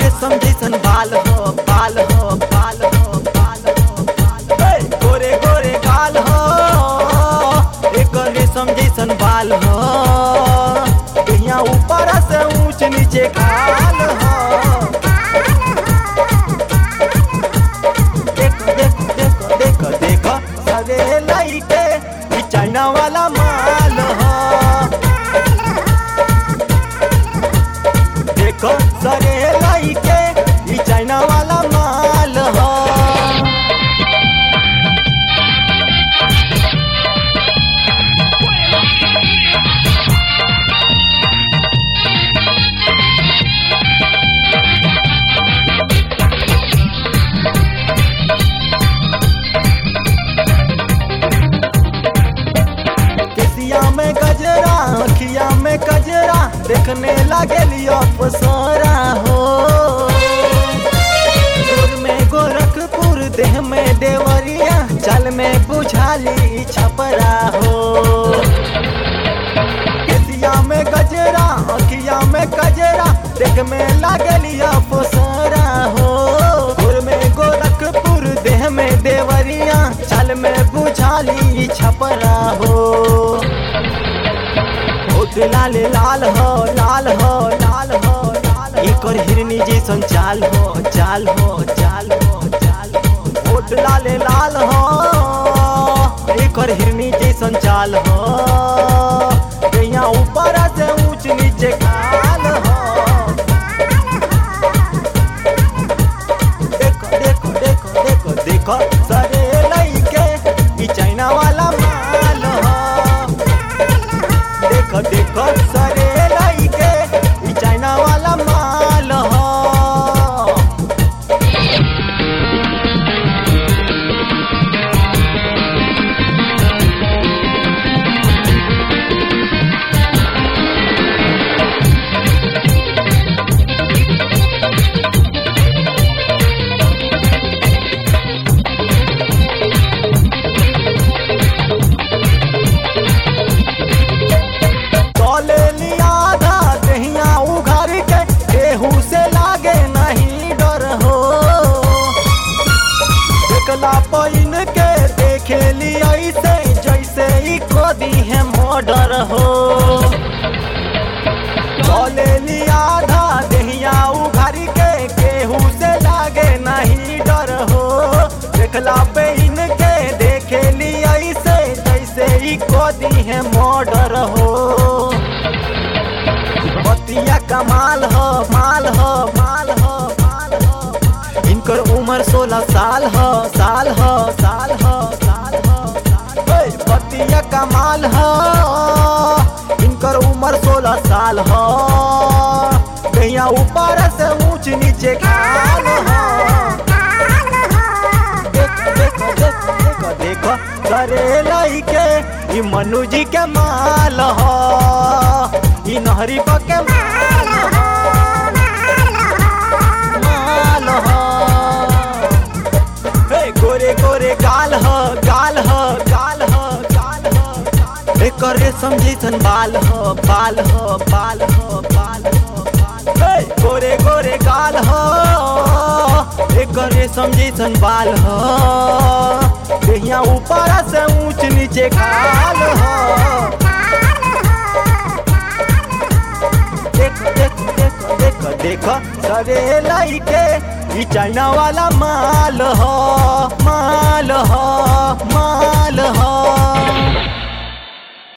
रेशम जैसन बाल हो बाल हो बाल हो बाल हो बाल हो। हे, गोरे गोरे गाल हो एक रेशम जैसन बाल हो यहाँ ऊपर से ऊंच नीचे खाल हो देखो देखो देखो देखो देखो सरे लाइटे ई चाइना वाला माल हो देखो सरे लाइटे ई चाइना वाला माल हो केसिया में गजरा अखिया में गजरा देखने लगे लियो पसरा हो गोर में गोरखपुर देह में देवरिया चल में बुझाली छपरा हो केसिया में गजरा अखिया में गजरा देख में लगे लियो पसरा हो गोर में गोरखपुर देह में देवरिया चल में बुझाली छपरा हो होठ लाल लाल हो लाल हो लाल हो लाल एकर हिरनी जैसन चाल हो चाल हो चाल हो चाल हो होठ लाल लाल हो एकर हिरनी जैसन चाल हो यहाँ ऊपर से ऊंच नीचे खाल हो देखो देखो देखो देखो देखो सरे लइके ई चाइना वाला माल हो देखो देखो सरे लइके ई चाइना वाला माल हो चले लिया आधा दहिया उघार के केहू से लागे नहीं डर हो एकला पैन के देखे लिया ऐसे जैसे ही खोदी है मर्डर हो चले लिया आधा दहिया उघार के केहू से लागे नहीं डर हो देखला पैन के देखे लिया ऐसे जैसे ही खोदी है मर्डर हो बतिया कमाल हो माल हो माल हो माल हो इनकर उम्र सोलह साल हो साल हो साल हो साल हो साल हो। ओए, बतिया कमाल हो इनकर उम्र सोलह साल हो कहिया ऊपर से ऊंच नीचे खाल हो देखो देखो देखो देखो देखो करे लइके ई मनु जी के माल हो ई नहरी पके माल हो माल हो हे गोरे गोरे गाल हो गाल हो गाल हो गाल हो एकर रेशम जैसन बाल हो बाल हो बाल हो बाल हो बाल हो। हे गोरे गोरे गाल हो एकर रेशम जैसन बाल हो देहिया ऊपर से ऊंच नीचे खाल हो देखो देखो देखो देखो देखो सरे लइके ई चाइना वाला माल हो माल हो माल हो